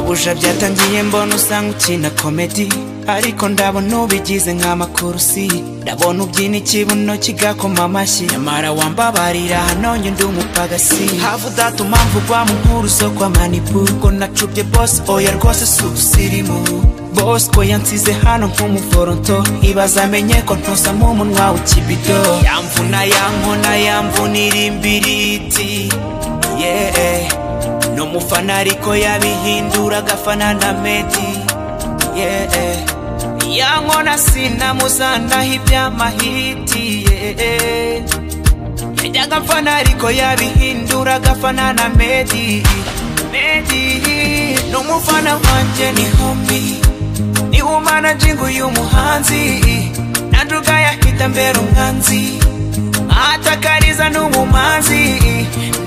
buja byatangiye mbona usanga ukina komedi ariko ndabona ubigize nk'amakurusi ndabona ubyina ikibuno kigakoma amashyi nyamara wambabarira hanonye ndi umupagasi havu data umamvugwa mu nkuru zo kwa manipu ko nacubye bosi oya rwose si ubusirimu bosco yansize hano nk'umuforonto ibaza amenye ko ntusama umunwa w'ikibido yamvuna yankona yamvunira imbiriti yeah. no mufana ariko yabihindura agafana na meti yeah. yankona sinamuzanaho iby'amahiti yeah. yajyaga mfana ariko yabihindura agafana na medi medi n'umufana wanjye ni homi ni umanagingi uyu muhanzi nanjuga yahita mbera umwanzi atakariza n'umumanzi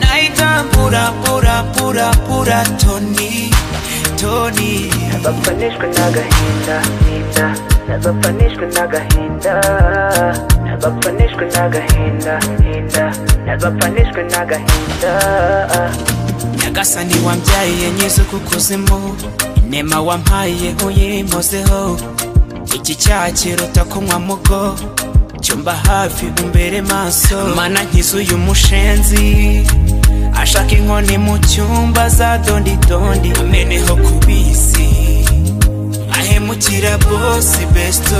nahita mburaburabura toni toni ntibapfanishwe n'agahinda hinda ntibapfanishwe n'agahinda ntibapfanishwe n'agahinda hinda ntibapfanishwe n'agahinda nyagasani wambyaye nyiza ku kuzimu inema wampaye uyimozeho iki cyaha kiruta kunywa mugo cyumba hafi umbere maso mana nkiza uyu mushenzi ashaka inkoni mu cyumba za dondidondi ameneho kubisi ahemukira bosi besto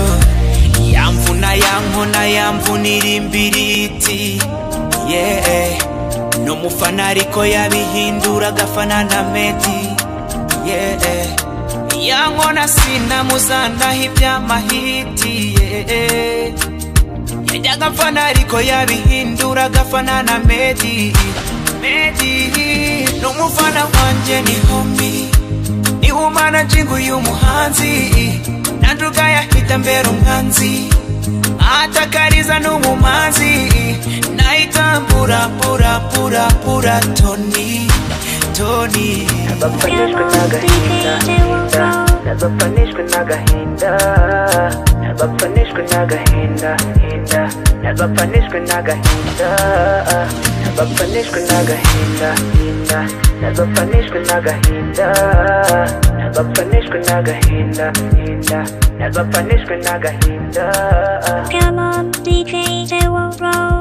yamvuna yankona yamvunira imbiriti yeah. no mufana ariko yabihindura agafana na medi yeah. yankona sinamuzanaho iby'amahiti yeah. yajyaga mfana ariko yabihindura agafana na medi medi n'umufana wanjye ni homi ni umanagingi uyu muhanzi nanjuga yahita mbera umwanzi atakariza n'umumanzi nahita mburaburabura toni toni ntibapfanishwe n'agahinda hinda ntibapfanishwe n'agahinda ntibapfanishwe n'agahinda hinda ntibapfanishwe n'agahinda ntibapfanishwe n'agahinda hinda ntibapfanishwe n'agahinda ntibapfanishwe n'agahinda hinda ntibapfanishwe n'agahinda Come on, DJ, they will roll.